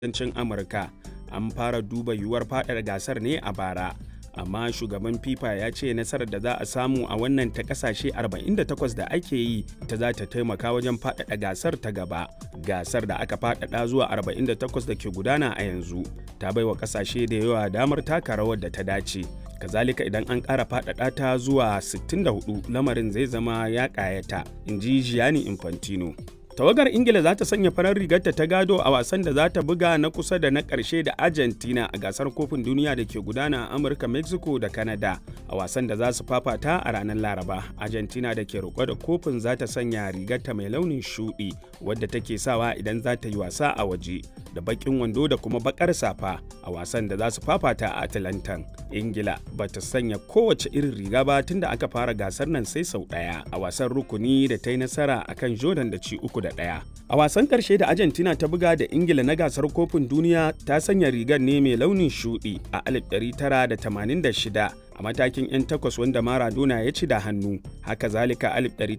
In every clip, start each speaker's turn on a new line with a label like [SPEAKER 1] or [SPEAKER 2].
[SPEAKER 1] kudancin amurka an fara duba yiwuwar faɗaɗa gasar ne a bara amma shugaban fifa ya ce nasarar da za a samu a wannan ta kasashe 48 da ake yi ta za ta taimaka wajen faɗaɗa gasar ta gaba gasar da aka faɗaɗa zuwa 48 da ke gudana a yanzu ta baiwa kasashe da yawa damar taka rawar da ta dace kazalika idan an ƙara faɗaɗa ta zuwa 64 lamarin zai zama ya ƙayata in ji gianni infantino tawagar ingila za ta sanya farar rigarta ta gado a wasan da za ta buga na kusa da na ƙarshe da argentina a gasar kofin duniya da ke gudana a amurka mexico da canada a wasan da za su fafata a ranar laraba argentina da ke roƙo da kofin za ta sanya rigarta mai launin shuɗi wadda take sawa idan za ta yi wasa a waje da baƙin wando da kuma baƙar safa a wasan da za su fafata a atlantan ingila ba ta sanya kowace irin riga ba tun da aka fara gasar nan sai sau ɗaya a wasan rukuni da ta yi nasara akan jordan da ci uku da ɗaya. A wasan ƙarshe da Argentina ta buga da Ingila na gasar kofin duniya ta sanya rigar ne mai launin shuɗi a 1986 a matakin 'yan takwas wanda Maradona ya ci da hannu. Haka zalika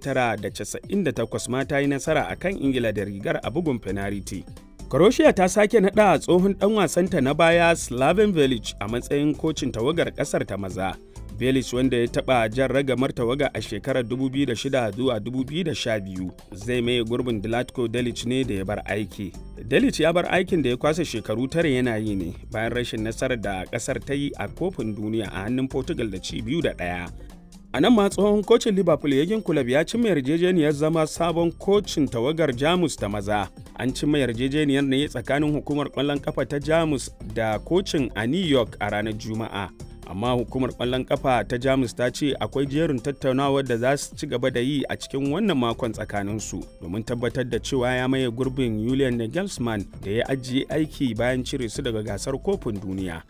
[SPEAKER 1] 1998 ma ta yi nasara a kan Ingila da rigar a bugun fenariti. Croatia ta sake naɗa tsohon ɗan wasanta na baya Slaven Village a matsayin kocin tawagar ƙasar ta maza. Belis wanda ya taɓa jan ragamar tawaga a shekarar 2006 zuwa 2012 zai maye gurbin Dilatko Delic ne da ya bar aiki. Delic ya bar aikin da ya kwasa shekaru tare yana yi ne bayan rashin nasarar da ƙasar ta yi a kofin duniya a hannun Portugal da ci biyu da ɗaya. A nan ma tsohon kocin Liverpool Yagin Kulab ya cimma yarjejeniyar zama sabon kocin tawagar Jamus ta maza. An cimma yarjejeniyar ne tsakanin hukumar ƙwallon kafa ta Jamus da kocin a New York a ranar Juma'a. amma hukumar ƙwallon kafa ta jamus ta ce akwai jerin tattaunawar da za su ci gaba da yi a cikin wannan makon tsakaninsu domin tabbatar da cewa ya maye gurbin julian nagelsmann da ya ajiye aiki bayan cire su daga gasar kofin duniya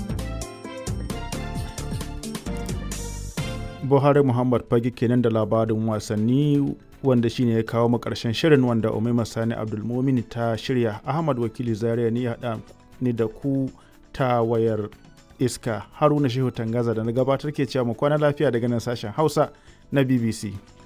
[SPEAKER 2] buhari muhammad fage kenan da labarin wasanni wanda shine ya kawo mu karshen shirin wanda umaima sani abdulmumin ta shirya ahmad wakili zaria ne ya haɗa ni da ku ta wayar iska haruna shehu tangaza da na gabatar ke cewa mu kwana lafiya daga nan sashen hausa na bbc